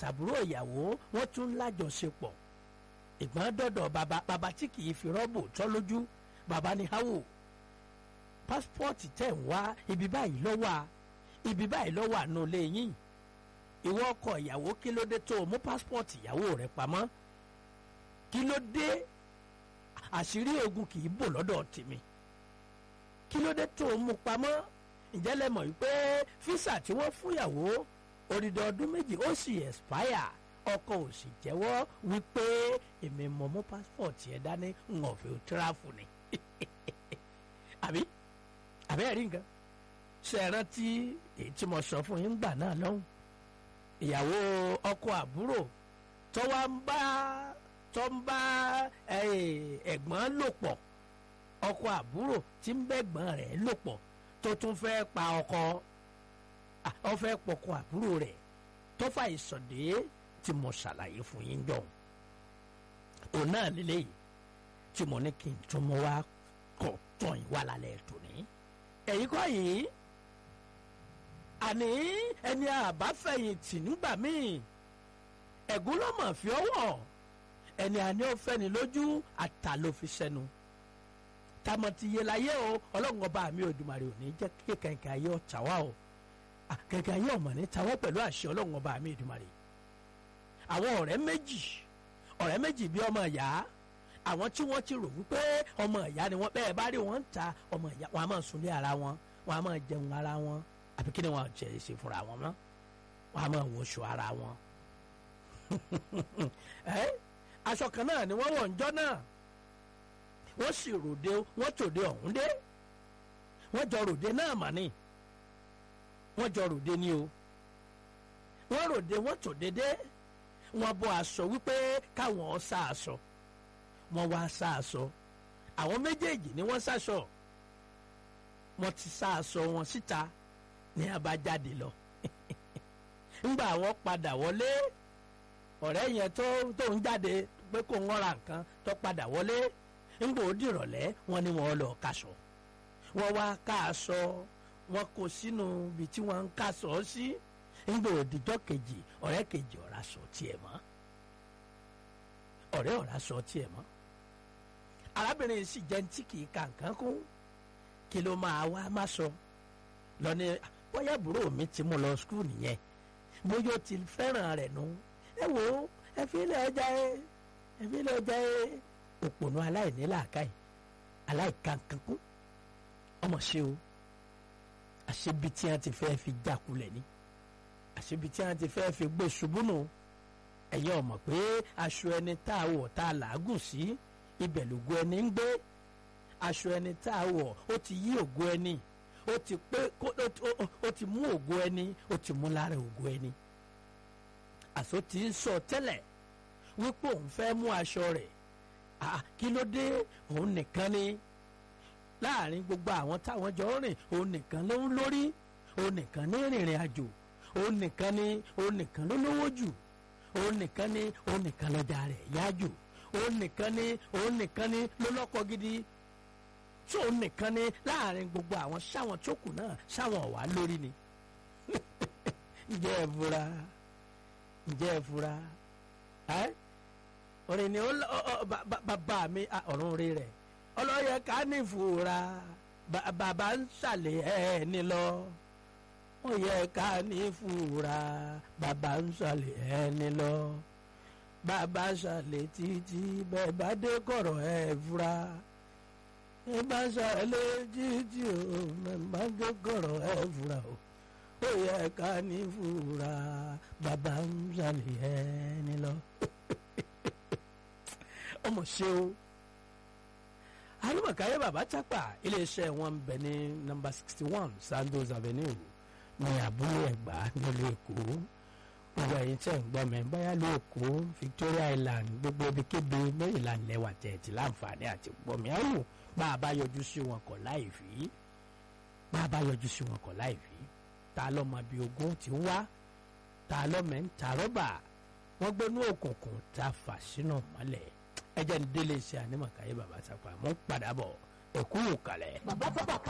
àtàbúrò ìyàwó wọ́n tún lájọṣepọ̀ ìgbọ́n dọ̀dọ̀ bàbá bàbá tí kì í fi rọ́bù tọ́ lójú bàbá ní háwò pásítọ̀tì tẹ̀ ń wá ibi báyìí lọ́wọ́ a ibi báyìí lọ́wọ́ àánú ilé yín ìwọ ọkọ ìyàwó kí ló dé tó o mú pásítọ̀tì ìyàwó rẹ pamọ́ kí ló dé àṣírí ogun kì í bò lọ́dọ̀ tèmi kí ló dé tó o mú pamọ́ ǹjẹ́ lẹ mọ̀ wípé físà tí wọ́n fún ìyàwó odidi ọdún méjì ó sì expire ọkọ ò sì jẹ́wọ́ wípé èmi mọ̀ mú pásítọ̀tì ẹ̀ dání ń ọ̀fẹ́ tíráfù ni àbí àbí ẹ̀rí nǹkan ṣe é rántí èyí tí mo sọ fún yín gbà náà lọ́hùn ìyàwó ọkọ àbúrò tó wá ń bá tó ń bá ẹ̀gbọ́n lò pọ̀ ọkọ àbúrò tí ń bẹ́gbọ́n rẹ̀ lò pọ̀ tó tún fẹ́ pa ọkọ ọ fẹ́ pọkọ àbúrò rẹ̀ tó fà ìsọ̀dé tí mo ṣàlàyé fún yín jọ òun náà lélẹ́yìí tí mo ní kí n tún mọ wá kọ̀ tán ìwà lálẹ́ tòní ẹ̀yin kọ́ yìí àní ẹni àbáfẹ̀yìntì nígbà míì ẹ̀gún ló mọ̀ fi ọwọ́ ẹni àní ó fẹ́ni lójú àtà ló fi sẹ́nu tamọ̀tì yé láyé o ọlọ́run ọba mi Òdùmarè ò ní jẹ́ kí kẹ̀kẹ́ ayé ọ̀tá wa o kẹ̀kẹ́ ayé ọ̀mọ̀ ní tawọ́ pẹ̀lú àṣẹ ọlọ́run ọba mi Òdùmarè àwọn ọ̀rẹ́ méjì ọ̀rẹ́ méjì bí ọmọ ìyá àwọn tí wọ́n ti rò wípé ọmọ ìyá ni wọ́n bẹ́ẹ̀ bá rí wọn ń ta ọmọ ìyá wọn a máa sunlé ara wọn wọn a máa jẹun ara wọn àbí kí ni wọn jẹ ṣe fúnra wọn mọ́ wọn a máa wọṣọ ara wọn. aṣọ kan náà ni wọ́n wọ̀ ń jọ́ náà wọ́n sì ròde wọ́n tòde ọ̀hún dé wọ́n jọ ròde náà mà ní wọ́n jọ ròde ní o wọ́n ròde wọ́n tòde dé wọ́n bọ́ aṣọ wípé káwọn sá aṣọ wọ́n wá sá aṣọ àwọn méjèèjì ni wọ́n sáṣọ wọ́n ti sá aṣọ wọn síta ní abájáde lọ ńgbà wọ́n padà wọlé ọ̀rẹ́ yẹn tó tó ń jáde pé kó ń ra nǹkan tó padà wọlé ńgbà ó dìrọ̀lẹ́ wọ́n ní wọ́n lọ kaṣọ wọ́n wá ká aṣọ wọ́n kó sínú ibi tí wọ́n ń kaṣọ sí ńgbà òdìjọ́ kejì ọ̀rẹ́ kejì ọ̀rá sọ tiẹ̀ mọ́ ọ̀rẹ́ ọ̀rá sọ tiẹ̀ mọ́ arábìnrin sì jẹ́ tí kì í ka nǹkan kún kí ló máa wá má sọ lọ ní bóyá àbúrò mi ti mú lọ skul nìyẹn bóyá ó ti fẹ́ràn rẹ̀ nù ẹ wò ó ẹ fi ilé ọjà ẹ ẹ fi ilé ọjà ẹ òpònú aláìní làákàyè aláìka nǹkan kún ọmọ ṣe o àṣebi tí wọn ti fẹ́ fi jákulẹ̀ ni àṣebi tí wọn ti fẹ́ fi gbé ṣubú nù ẹ̀yin ọmọ pé aṣọ ẹni tá a wọ̀ tá a làágùn sí ibẹ̀ lògo ẹni ń gbé aṣọ ẹni tá a wọ̀ ó ti yí ògo ẹni ó ti pé ó ti mú ògo ẹni ó ti mú lára ògo ẹni àṣọ ti ń sọ tẹ́lẹ̀ wípé òun fẹ́ mú aṣọ rẹ̀ kí ló dé òun nìkan ni láàrin gbogbo àwọn táwọn jọ rìn òun nìkan ló ń lórí òun nìkan ní rìnrìn àjò òun nìkan ni òun nìkan ló lówó jù òun nìkan ni òun nìkan lọ́jà rẹ̀ yá jù òun nìkan ni òun nìkan ni ló lọ́kọ gidi tí òun nìkan ni láàrin gbogbo àwọn sáwọn tó kù náà sáwọn ọ̀wá lórí ni ǹjẹ́ ẹ fura ǹjẹ́ ẹ fura ẹ́ orin ni bàbá mi ọ̀run rí rẹ̀ ọlọ́yẹ ká ní ìfura bàbá ń ṣàlẹ̀ ẹ̀ ní lọ ó yẹ ká ní ìfura bàbá ń ṣàlẹ̀ ẹ̀ ní lọ bàbá ṣàlẹ̀ títí bẹ́ẹ̀ bá dé kọ̀rọ̀ ẹ̀ fura ẹ bá ṣàlẹ̀ títí o bẹ́ẹ̀ bá dé kọ̀rọ̀ ẹ̀ fura o ó yẹ ká ní ìfura bàbá ń ṣàlẹ̀ ẹ̀ ní lọ ọmọ ṣe o alùpàkàyé bàbá chapa iléeṣẹ́ wọn bẹ ní nọ́mbà sixty one sandos avenue ní abúlé ẹ̀gbá nílùú èkó gbogbo ẹ̀yin tẹ́ ń gbọ́ mi báyà ló èkó victoria island gbogbo ibikíbi maryland lẹ́wà tẹ̀ẹ̀tì láǹfààní àti gbọ́ mi ẹ̀wò bá a bá yọjú sí wọn kọ̀ láì fi bá a bá yọjú sí wọn kọ̀ láì fi ta lọ́mọ bíi ogún ti ń wá ta lọ́mọ ń ta rọ́bà wọ́n gbénú òkùnkùn ta fà sínú mọ́lẹ̀ ẹ jẹ́ ń délé iṣẹ́ ànímọ̀káyé bàbá sápá mọ́ padà bọ̀ ẹ̀kú kalẹ̀. bàbá sábà